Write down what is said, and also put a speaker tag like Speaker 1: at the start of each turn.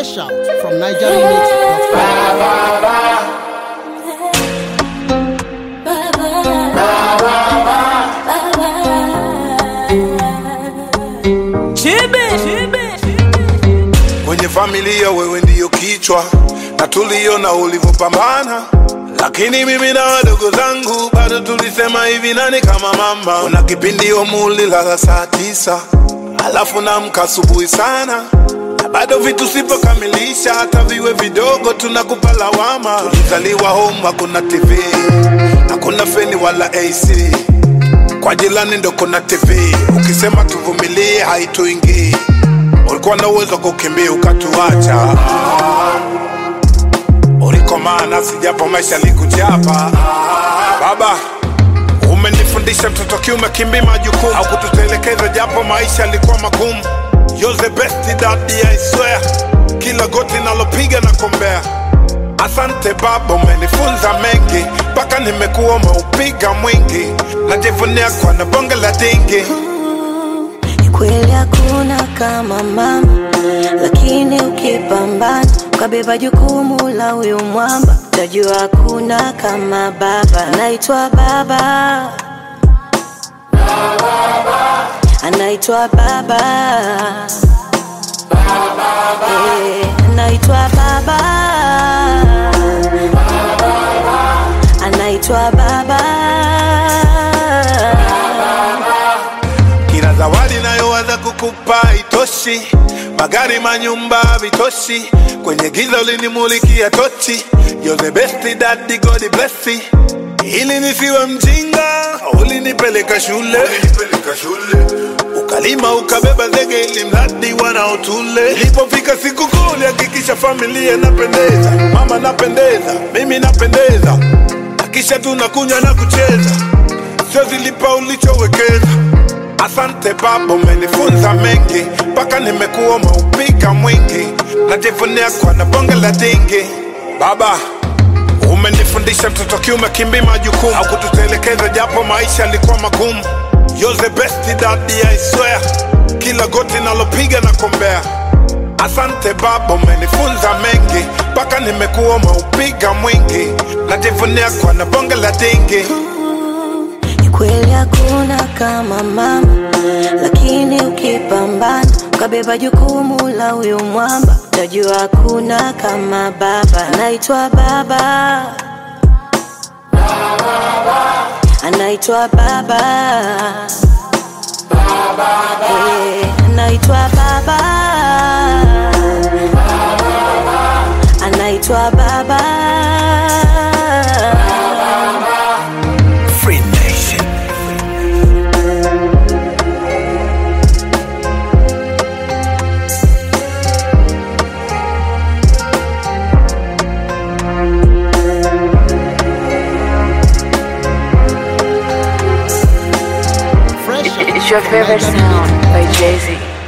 Speaker 1: Fresh out from NigerRemix.com.
Speaker 2: kwenye familia wewe ndiyo kichwa na tuliona ulivyopambana lakini mimi na wadogo zangu bado tulisema hivi nani kama mama kuna kipindi omulilala saa tisa alafu namka asubuhi sana na bado vitu sipokamilisha hata viwe vidogo tunakupa lawama tulizaliwa home hakuna tv hakuna feni wala ac kwa jirani ndo kuna tv ukisema tuvumilie haituingii ulikuwa na uwezo wa kukimbia ukatuacha ulikomana sijapo maisha likuchapa baba umenifundisha mtoto kiume kimbi majukumu au kututelekeza japo maisha yalikuwa magumu You're the best daddy I swear kila goti nalopiga na kombea asante baba umenifunza mengi mpaka nimekuwa umeupiga mwingi najivunia kwa na bonge la dingi
Speaker 3: Ni kweli hakuna kama mama, lakini ukipambana ukabeba jukumu la huyu mwamba, utajua hakuna kama baba. Anaitwa baba, anaitwa baba, Eh, anaitwa baba, anaitwa baba.
Speaker 2: kila zawadi nayowaza kukupa itoshi magari manyumba vitoshi kwenye giza ulinimulikia tochi You're the best daddy God bless you. ili nisiwe mjinga ulinipeleka shule, ulinipeleka shule. ukalima ukabeba zege ili mradi wanaotule ilipofika siku kuu ulihakikisha familia napendeza mama napendeza mimi napendeza akisha tunakunywa na kucheza sio zilipa ulichowekeza Asante baba, umenifunza mengi mpaka nimekuwa umeupiga mwingi, najivunia kwa na bonge la dingi. Baba, umenifundisha mtoto kiume kimbi majukumu au kututelekeza japo maisha yalikuwa magumu. You're the best daddy I swear, kila goti nalopiga na kombea. Asante baba, umenifunza mengi mpaka nimekuwa umeupiga mwingi, najivunia kwa na bonge la dingi.
Speaker 3: Ni kweli hakuna kama mama, lakini ukipambana ukabeba jukumu la huyu mwamba, utajua hakuna kama baba. Anaitwa baba, anaitwa baba, Eh, anaitwa baba, anaitwa baba.
Speaker 2: Free Nation.
Speaker 1: Fresh out
Speaker 4: It's your
Speaker 1: from
Speaker 4: favorite
Speaker 1: NigerRemix.com.
Speaker 4: sound by Jay Z.